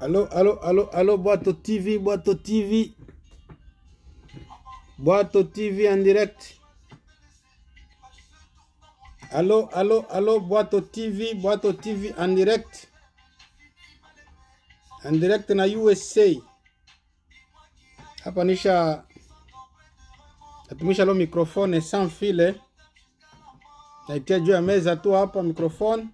Allô, allô, allô, allô, Boato TV, Boato TV. Boato TV en direct. Allô, allô, allô, Boato TV, Boato TV en direct. En direct na USA. Hapa nisha natumisha lo mikrofone sans file. Naitia juu ya meza tu hapa mikrofone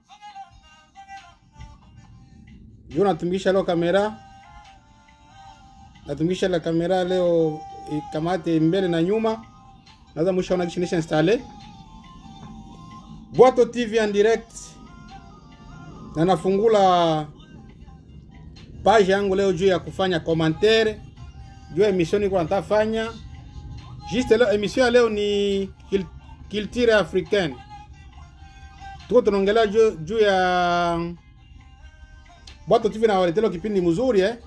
juu natumikisha leo kamera natumikisha la kamera leo ikamate mbele na nyuma naweza mwisho ona kisha installe Boato TV en direct na nafungula page yangu leo juu ya kufanya commentaire juu ya emission niko nataka fanya juste leo emission ya leo ni culture africaine tuko tunaongelea juu, juu ya Boato TV nawaletea kipindi mzuri eh.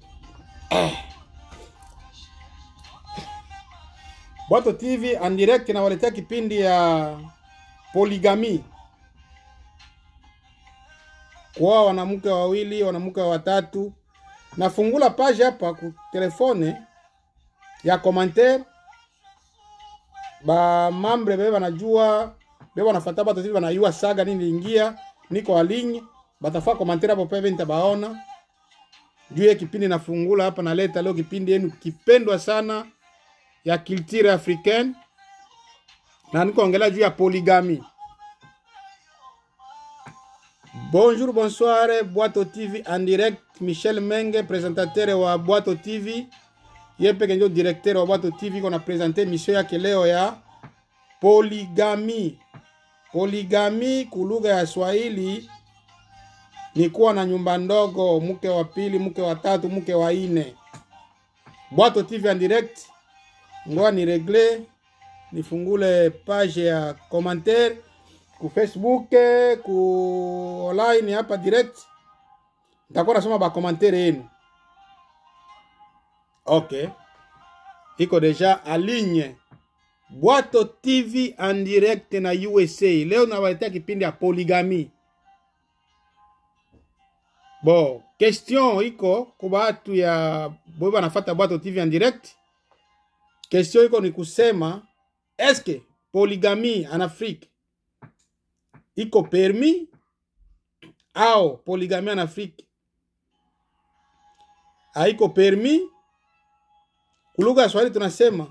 Boato TV en direct nawaletea kipindi ya polygamy, kwa wanamke wawili, wanamke watatu. Nafungula page hapa ku telefone ya commentaire, ba mambre bebe banajua bebe wanafuata Boato TV banajua saga nini ingia, niko aligne batafaa komantere hapo peve nitabaona juu ya kipindi nafungula hapa naleta leo kipindi yenu kipendwa sana ya culture africaine na nikoongelea juu ya polygamy bonjour bonsoir Boato TV en direct Michel Menge presentateur wa Boato TV ye peke ndio directeur wa Boato TV kona presente emission yake leo ya polygamy polygamy kulugha ya Swahili ni kuwa na nyumba ndogo, mke wa pili, mke wa tatu, mke wa ine. Boato TV en direct, ngoa ni regle nifungule page ya commentaire ku Facebook ku online hapa direct, nitakuwa nasoma ba commentaire yenu. Okay, iko deja aligne Boato TV en direct na USA. Leo nawaletea kipindi ya polygamy. Bon, question iko kwa batu ya boy banafata Boato TV en direct. Question iko ni kusema eske polygamy en Afrique iko permis au polygamy en Afrique haiko permis? Kulugha ya Swahili tunasema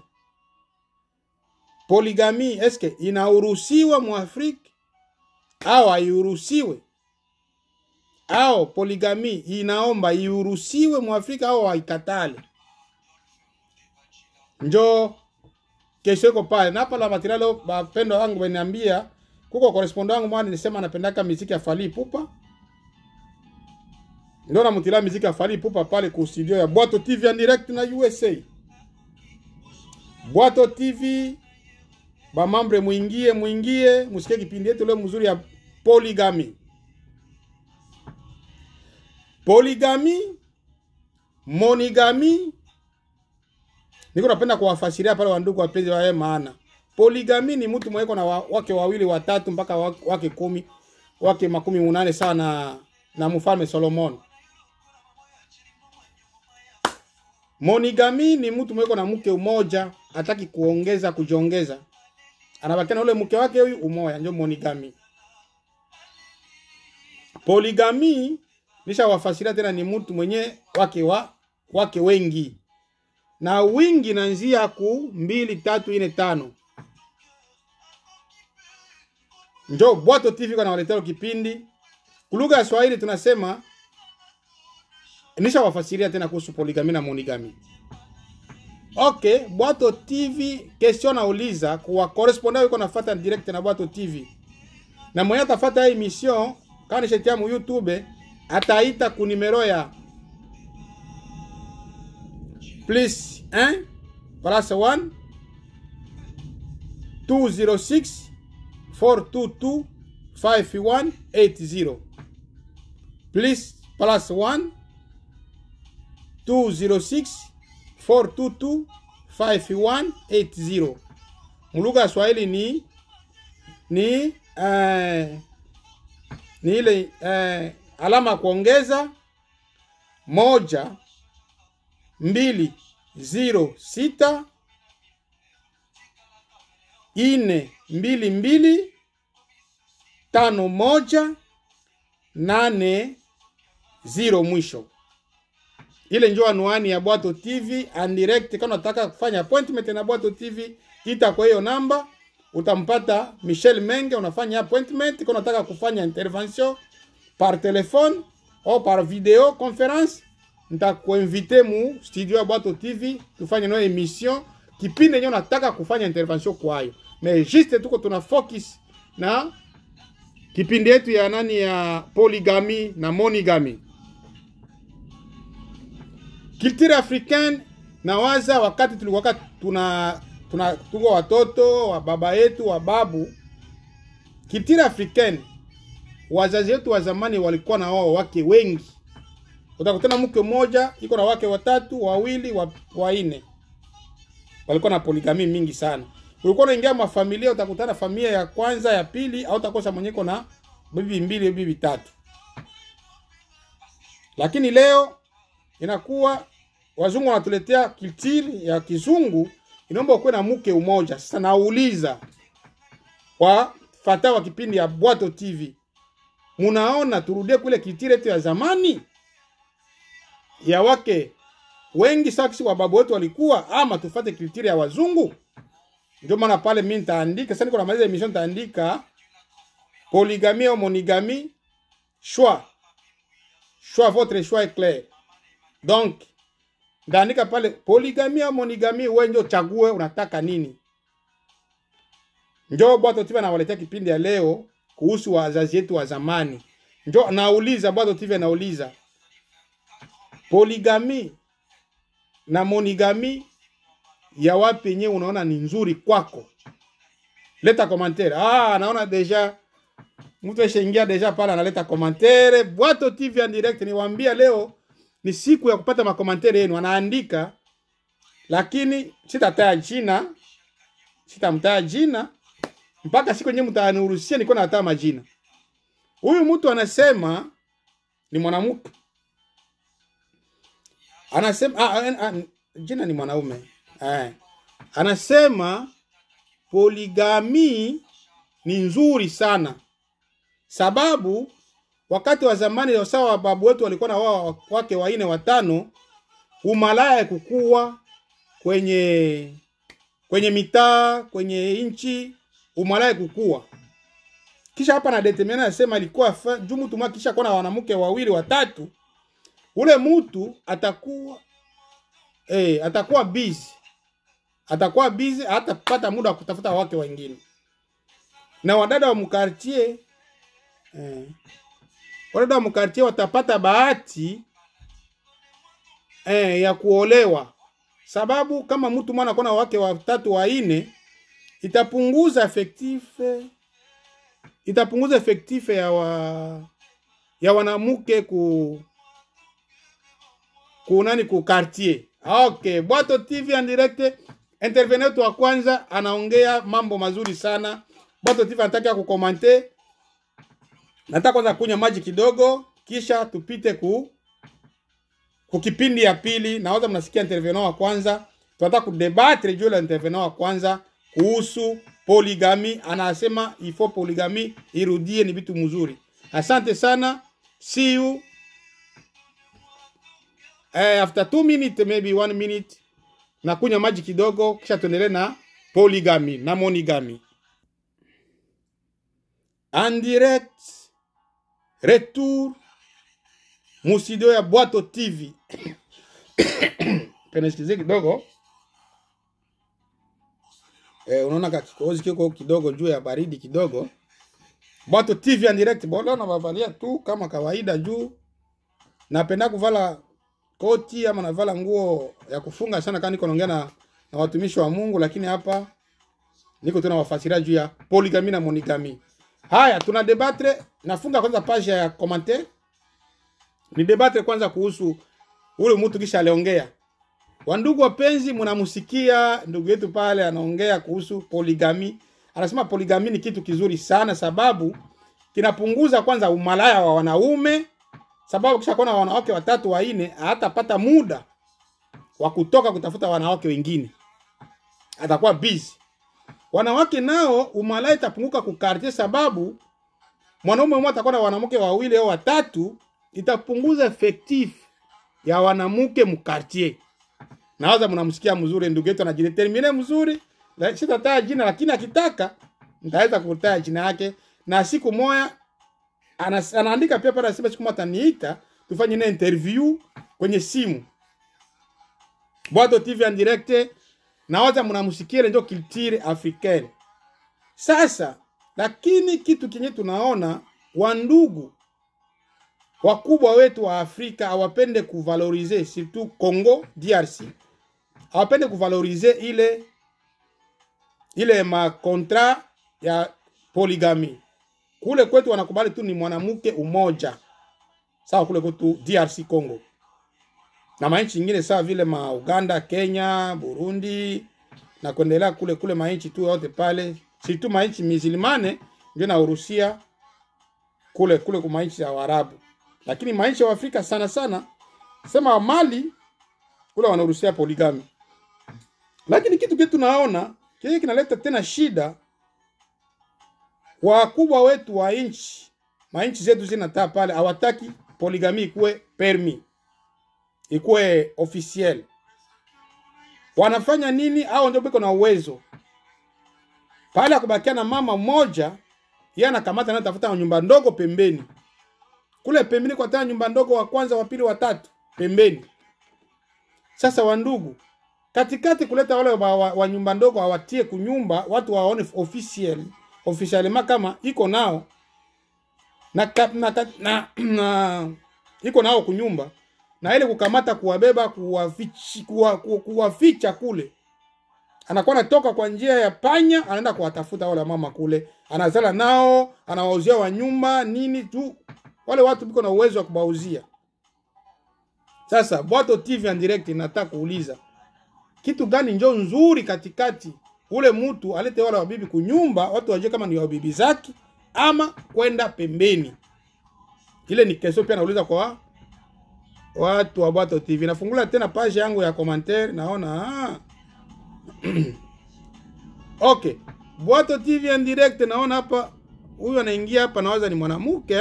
polygamy eske inauruhusiwa mu Afrique au hairuhusiwe? au poligami inaomba iuruhusiwe muafrika au haikatale. Njo kesho iko pale na hapa la material. Bapendo wangu baniambia kuko correspondent wangu mwana nisema anapendaka muziki ya Fally Ipupa, ndio namutila muziki ya Fally Ipupa pale ku studio ya Boato TV en direct na USA. Boato TV ba mambre, muingie muingie, musikie kipindi yetu leo mzuri ya polygamy polygamy monogamy, niko napenda kuwafasiria pale wandugu wapenzi wae, maana polygamy ni mtu mweko na wake wawili watatu mpaka wake kumi wake makumi munane sawa na, na mfalme Solomon. Monogamy ni mtu mweko na mke umoja, hataki kuongeza kujiongeza, anabakia na ule mke wake huyu umoja, ndio monogamy. Polygamy nisha wafasiria tena, ni mtu mwenye wake wa wake wengi na wingi na nzia ku mbili tatu ine tano. Njo Boato TV kwa nawaletea kipindi kulugha ya Swahili tunasema, nisha wafasiria tena kuhusu polygamy na monogamy. Okay, Boato TV question nauliza kwa correspondant yuko nafuata direct na Boato TV na mwenye atafuata hii emission kama nishatia mu YouTube ataita ku numero ya plus 1 plus 1 206 422 5180 plus plus 1 206 422 5180 mulugha ya Swahili ni ni uh, ni ile uh, alama ya kuongeza moja mbili ziro sita ine mbili mbili tano moja nane ziro mwisho. Ile njo anwani ya Bwato TV and direct. Kama unataka kufanya appointment na Bwato TV, ita kwa hiyo namba, utampata Michel Menge, unafanya appointment. Kama unataka kufanya intervention par telephone au par video conference, nitakuinvite mu studio ya Bwato TV tufanye nayo emission kipindi yenyewe nataka kufanya intervention kwayo, mais juste tuko tuna focus na kipindi yetu ya nani ya polygamy na monogamy. Culture africaine nawaza wakati tulikuwa tuna tuna tuko watoto wa baba yetu wa babu, culture africaine, wazazi wetu wa zamani walikuwa na wao wake wengi. Utakutana mke mmoja iko na wake watatu, wawili, wa, wanne. Walikuwa na poligami mingi sana. Ulikuwa unaingia mafamilia, utakutana familia ya kwanza, ya pili, au utakosa mwenyeko na bibi mbili, bibi tatu. Lakini leo inakuwa wazungu wanatuletea kiltiri ya kizungu, inaomba ukuwe na mke umoja. Sasa nauliza kwa fata wa kipindi ya Bwato TV, munaona turudie kule kiltiri yetu ya zamani ya wake wengi saksi wa babu wetu walikuwa, ama tufate kiltiri ya wazungu? Ndio maana pale mimi nitaandika sasa, niko na maliza emission, nitaandika polygamie au monogamie, choix choix, votre choix est clair. Donc ndaandika pale polygamie au monogamie, wewe ndio chague unataka nini. Njoo Bwato TV anawaletea kipindi ya leo kuhusu wazazi wetu wa zamani. Njoo nauliza, Bwato TV anauliza polygamie na monogami ya wapi yenyewe unaona ni nzuri kwako? Leta commentaire. Ah, naona deja mtu ashaingia deja pale analeta commentaire. Bwato TV en direct, niwaambia leo ni siku ya kupata makomantere yenu. Anaandika, lakini sitataja jina, sitamtaja jina mpaka siku yenyewe mtaniruhusia niko nataja majina. Huyu mtu anasema ni mwanamke anasema ah, ah, ah, jina ni mwanaume eh. Anasema poligami ni nzuri sana, sababu wakati wa zamani wasawa wa babu wetu walikuwa na wao wake waine watano, umalaya kukua kwenye kwenye mitaa kwenye nchi, umalaya kukua. Kisha hapa na determine anasema ilikuwa juu mtu mmoja kisha kuwa na wanamke wawili watatu ule mtu atakuwa eh, atakuwa busy, atakuwa busy, hatapata muda wa kutafuta wake wengine. Na wadada wa mkartie eh, wadada wa mkartie watapata bahati eh, ya kuolewa, sababu kama mtu mwana kona wake watatu waine, itapunguza effectif itapunguza effectif ya wa, ya wanamuke ku kunani ku quartier. Okay, Bwato TV en direct. Intervenant wetu wa kwanza anaongea mambo mazuri sana. Bwato TV anataka kukomante. Nataka kwanza kunywa maji kidogo, kisha tupite ku ku kipindi ya pili. Nawaza mnasikia intervenant wa kwanza, tunataka kudebatre juu la intervenant wa kwanza kuhusu polygamy. Anasema ifo polygamy irudie, ni vitu mzuri. Asante sana, see you Eh, after two minutes maybe one minute nakunywa maji kidogo, kisha tuendelee na polygamy na monogamy. En direct retour musidio ya Bwato TV. Penesikize kidogo eh, unaona ka kikohozi kiko kidogo juu ya baridi kidogo. Bwato TV en direct, bona navavalia tu kama kawaida juu napenda kuvala koti ama navala nguo ya kufunga sana, kama niko naongea na, na watumishi wa Mungu, lakini hapa niko tuna wafasiria juu ya polygamy na monogamy. Haya, tuna debatre. Nafunga kwanza page ya commentaire, ni debatre kwanza kuhusu ule mtu kisha aliongea. Wandugu wapenzi, mnamsikia ndugu yetu pale anaongea kuhusu polygamy. Anasema polygamy ni kitu kizuri sana, sababu kinapunguza kwanza umalaya wa wanaume sababu kisha kuwa na wanawake watatu wanne, hatapata muda wa kutoka kutafuta wanawake wengine, atakuwa busy. Wanawake nao umalaya itapunguka kukartie, sababu mwanaume mmoja atakuwa na wanawake wawili au watatu, itapunguza effectif ya wanamke mkartier. Nawaza mnamsikia mzuri, ndugu yetu anajidetermine mzuri, la- sitataja jina, lakini akitaka nitaweza kutaja jina yake, na siku moja anas- anaandika pia pale, anasema siku moja ataniita tufanye naye interview kwenye simu Bwato TV en direct, nawaza mnamsikia ndio culture africaine. Sasa lakini kitu kenye tunaona wandugu wakubwa wetu wa Afrika hawapende kuvalorize, surtout Congo DRC, hawapende kuvalorize ile ile makontra ya polygamy. Kule kwetu wanakubali tu ni mwanamke umoja, sawa. Kule kwetu DRC Congo na manchi nyingine sawa vile ma Uganda, Kenya, Burundi na kuendelea kule kule manchi tu yote pale, si tu manchi mizilimane ndio na Urusia kule kule kwa manchi ya Waarabu, lakini manchi ya Afrika sana sana sema Mali kule wanaruhusia poligami. Lakini kitu kitu tunaona kile kinaleta tena shida, wakubwa wetu wa nchi manchi zetu zinataa pale, hawataki poligami ikuwe permis ikuwe officiel. Wanafanya nini? Hao ndio biko na uwezo pale akubakia na mama mmoja, yeye anakamata na tafuta nyumba ndogo pembeni kule pembeni, kwa tena nyumba ndogo, wa kwanza, wa pili, wa tatu pembeni. Sasa wandugu, katikati kuleta wale wa, wa, wa nyumba ndogo hawatie kunyumba, watu waone officiel officiellement kama iko nao na, ka- na, na, na, na iko nao kunyumba na ile kukamata kuwabeba kuwafichi, kuwa, ku- kuwaficha kule, anakuwa anatoka kwa njia ya panya, anaenda kuwatafuta wale mama kule, anazala nao, anawauzia wa nyumba nini tu, wale watu biko na uwezo wa kubauzia. Sasa Bwato TV en direct nataka kuuliza kitu gani njo nzuri katikati, ule mtu alete wale wabibi kunyumba, watu wajue kama ni wabibi zake ama kwenda pembeni. Ile ni kesho pia nauliza kwa watu wa Bwato TV. Nafungula tena page yangu ya commentaire, naona ah. okay, Bwato TV en direct, naona hapa huyu anaingia hapa, nawaza ni mwanamke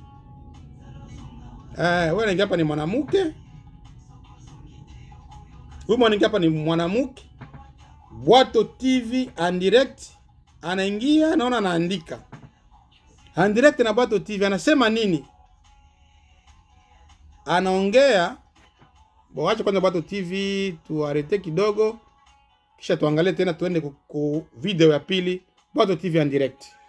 eh, huyu anaingia hapa ni mwanamke, huyu anaingia hapa ni mwanamke. Bwato TV en direct, anaingia, naona anaandika en direct na Bwato TV, anasema nini? anaongea bo, wacha kwanza Bwato TV tuarete kidogo, kisha tuangalie tena, tuende ku, ku video ya pili Bwato TV en direct.